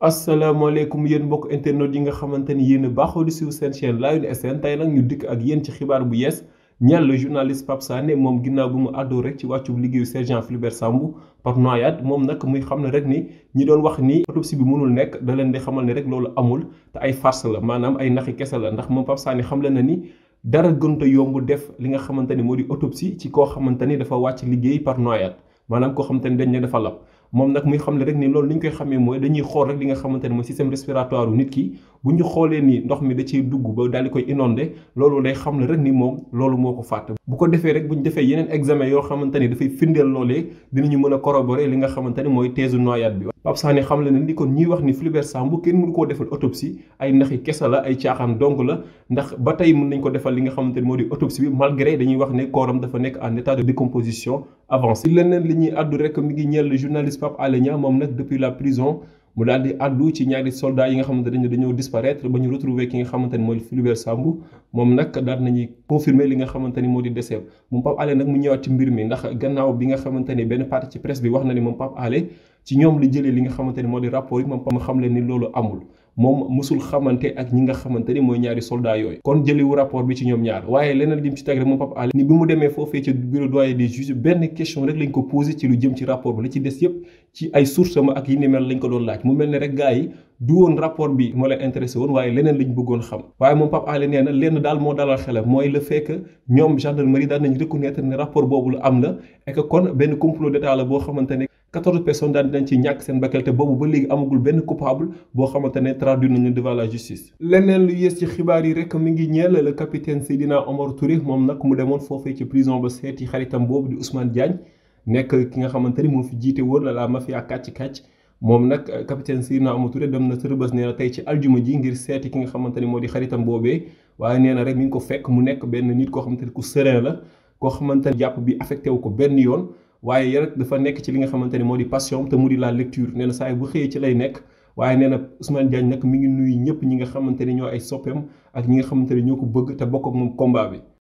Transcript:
asalaamaaleykum yéen mbokk internet yi nga xamante ni yéen a baaxoo di suivre seen chaîne Lion SN tey nag ñu dikk ak yéen ci xibaar bu yees ñeel le journaliste Pape Sané moom ginnaaw bu mu àddoo rek ci wàccu liggéeyu sergent Fulbert Sambou par noyade moom nag muy xam ne rek ni ñi doon wax ni autopsie bi mënul nekk da leen di xamal ne rek loolu amul te ay farce la maanaam ay naxi kese la ndax moom Pape Sané xam le na ni dara gënta yomb def li nga xamante ni moo di autopsie ci koo xamante ni dafa wàcc liggéey par noyade maanaam koo xamante ni dañ ne dafa lab moom nag muy xam ne rek ni loolu li ñu koy xamee mooy dañuy xool rek li nga xamante ne mooy système respiratoire nit ki bu ñu xoolee ni ndox mi da ciy dugg ba daal di koy inondé loolu day xam ne rek ni moom loolu moo ko fàtte bu ko defee rek bu ñu defee yeneen examen yoo xamante ni dafay firndeel loolee dinañu mën a corroborer li nga xamante ni mooy thèse noyade bi Pape Sané xam le ne ni kon ñiy wax ni Fulbert Sambou kenn mënu koo defal autopsie ay naxi kese la ay caaxaan dong la ndax ba tey mën nañ ko defal li nga xamante ni moo di autopsie bi malgré dañuy wax ne kooram dafa nekk en état de décomposition avancée leneen li ñuy àddu rek mi ngi ñeel le journaliste Pape Alé Niang moom nag depuis la prison mu daal di àddu ci ñaari soldats yi nga xamante ne dañoo disparaître ba ñu retrouver ki nga xamante ni mooy Fulbert Sambou moom nag daal nañuy confirmer li nga xamante ni moo di décès moom Pape Alé nag mu ñëwaat ci mbir mi ndax gannaaw bi nga xamante ni benn partie ci presse bi wax na ni moom Pape Alé ci ñoom li jëlee li nga xamante ni moo di rapport yi moom ma xam leen ni loolu amul moom musul xamante ak ñi nga xamante ni mooy ñaari soldats yooyu kon jëliwu rapport bi ci ñoom ñaar waaye leneen lim ci teg rek moom Pape Alé ni bi mu demee foofee ca bureau doyen des juges benn question rek lañ ko posé ci lu jëm ci rapport bi la ci des yëpp ci ay sources ma ak yi ni mel lañ ko doon laaj mu mel ne rek gars yi du woon rapport bi moo leen intéressé woon waaye leneen lañ bëggoon xam waaye moom Pape Alé nee na lenn daal moo dalal xelam mooy le fait que ñoom gendarmerie daan nañ reconnaître ne rapport boobu la am na et que kon benn complot d'état la boo xamante ne quatorze personnes daan dinañ ci ñàkk seen bakkan te boobu ba léegi amagul benn coupable boo xamante ne traduire nañu devant la justice. leneen lu yées ci xibaar yi rek mi ngi ñeel le capitaine Seydina Omar Touré moom nag mu demoon foofee ci prison ba seeti xaritam boobu di Ousmane Diagne nekk ki nga xamante ni moo fi jiite woon la la mafia kàcc kàcc moom nag capitaine Seydina Omar Touré dem na Rebeuss nee na tey ci aljuma ji ngir seeti ki nga xamante ni moo di xaritam boobee waaye nee na rek mi ngi ko fekk mu nekk benn nit koo xamante ni ku serein la koo xamante ni jàpp bi affecté wu ko benn yoon. waaye rek dafa nekk ci li nga xamante ni moo di passion te mu di la lecture nee na saa bu xëyee ci lay nekk waaye nee na Ousmane Diagne nag mi ngi nuyu ñëpp ñi nga xamante ni ñoo ay soppeem ak ñi nga xamante ni ñoo ko bëgg te bokk ak moom combat bi.